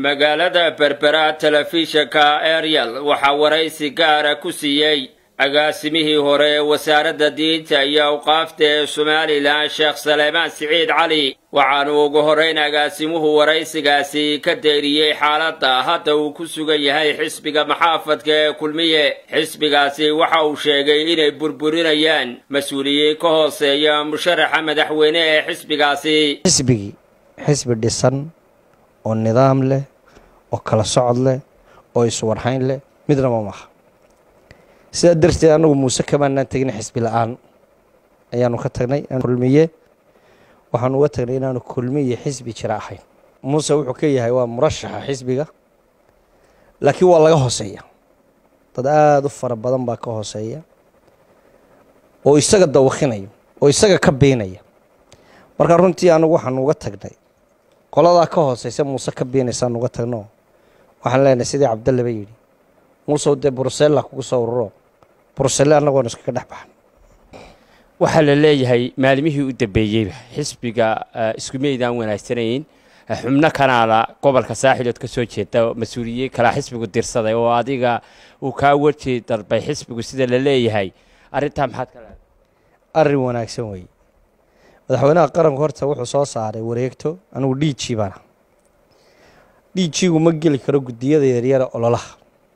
magaalada berbera telefishinka ariel waxaa waraysi gaara ku siiyey agaasimihii hore ee wasaaradda diinta iyo awqaafta ee somalilan sheekh saleymaan siciid cali waxaanu ugu horrayn agaasimuhu waraysigaasi ka deeriyey xaaladda hadda uu ku sugan yahay xisbiga maxaafadka ee kulmiye xisbigaasi waxa uu sheegay inay burburinayaan mas-uuliyiin ka hooseeya musharaxa madaxweyne ee xisbigaasi xisbigii xisbi dhisan oo nidaam leh oo kala socod leh oo iswarhayn leh midnaba maaha sidaa darteed anagu muuse kamaanaan tegin xisbi la-aan ayaanu ka tagnay kulmiye waxaanu uga tagnay inaanu kulmiye xisbi jira ahayn muuse wuxuu ka yahay waa murashaxa xisbiga laakiin waa laga hooseeya dad aada u fara badan baa ka hooseeya oo isaga dawakinayo oo isaga ka beenaya marka runtii anagu waxaanu uga tagnay qoladaa ka hooseysa muuse ka beenaysaanu uga tagno waxaan leenahay sidii cabdalle ba yidhi muusew dee brusella kugu soo ururo bruselle annagoon iskaga dhex baxan waxaa la leeyahay maalimihii u dambeeyeyba xisbiga isku meydaan wanaagsanayn xubno kanaala gobolka saaxilood ka soo jeeda mas-uuliyiin kalaa xisbigu dirsaday oo adiga uu kaa weji darbay xisbigu sida la leeyahay arrintaa maxaad ka leedahay arrin wanaagsan weeye madaxweynaha qaranku horta wuxuu soo saaray wareegto anigu d g baana d g-gu ma geli karo guddiyada yaryara ololaha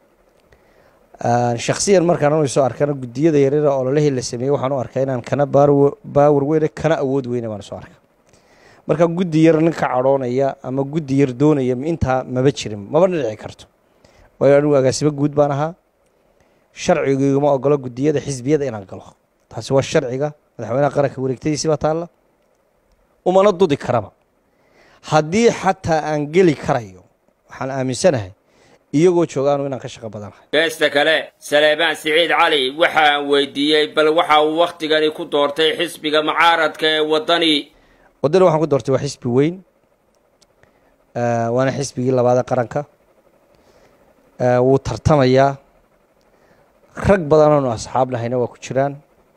shaksiyan markaan anu soo arkana guddiyada yaryara ololahii la sameeyey waxaan u arkaa inaan kana baawar weyne kana awood weyne baan soo arka marka guddi yar nin ka cadhoonaya ama guddi yar doonaya intaa maba jirin maba dhici karto waayo anigu agaasimo guud baan ahaa sharcigiguma ogolo guddiyada xisbiyada inaan galo taasi waa sharciga madaxweynaha qaranka wareegtadiisi baa taalla umana dudi karaba haddii xataa aan geli karayo waxaan aaminsanahay iyagoo joogaanu inaan ka shaqo badanahay geesta kale saleebaan siciid cali waxa aan weydiiyey bal waxa uu wakhtigani ku doortay xisbiga mucaaradka ee waddani waddani waxaan ku doortay waa xisbi weyn waana xisbigii labaad ee qaranka wuu tartamayaa rag badanoonu asxaab nahayna waa ku jiraan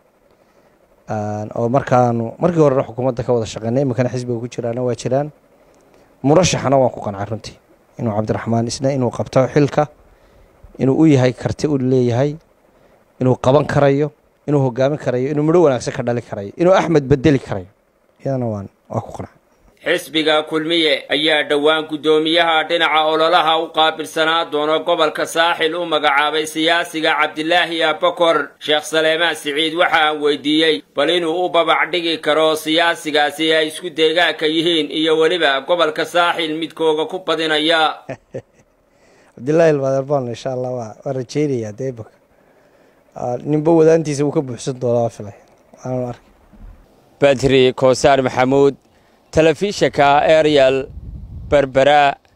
oo markaanu markii horena xukuumadda ka wada shaqeynay iminkana xisbiga ku jiraana waa jiraan murashaxana waan ku qancay runtii inuu cabdiraxmaan isna inuu qabto xilka inuu u yahay karti u leeyahay inuu qaban karayo inuu hogaamin karayo inuu midho wanaagsan ka dhali karayo inuu axmed bedeli karayo iyadana waan waa ku qancay xisbiga kulmiye ayaa dhowaan guddoomiyaha dhinaca ololaha u qaabilsanaa doono gobolka saaxil u magacaabay siyaasiga cabdilaahi abakor sheekh saleemaan siciid waxa aan weydiiyey bal inuu u babac dhigi karo siyaasigaasi ay isku deegaanka yihiin iyo weliba gobolka saaxil midkooga ku badinaya cabdilaahi albaderbaan insha allah waa waan rajeynayaa dee imaka ninba wadaantiisa wuu ka buuxsan doonaa waa filay waanu arkay badri koosaar maxamuud telefishinka ariel berbera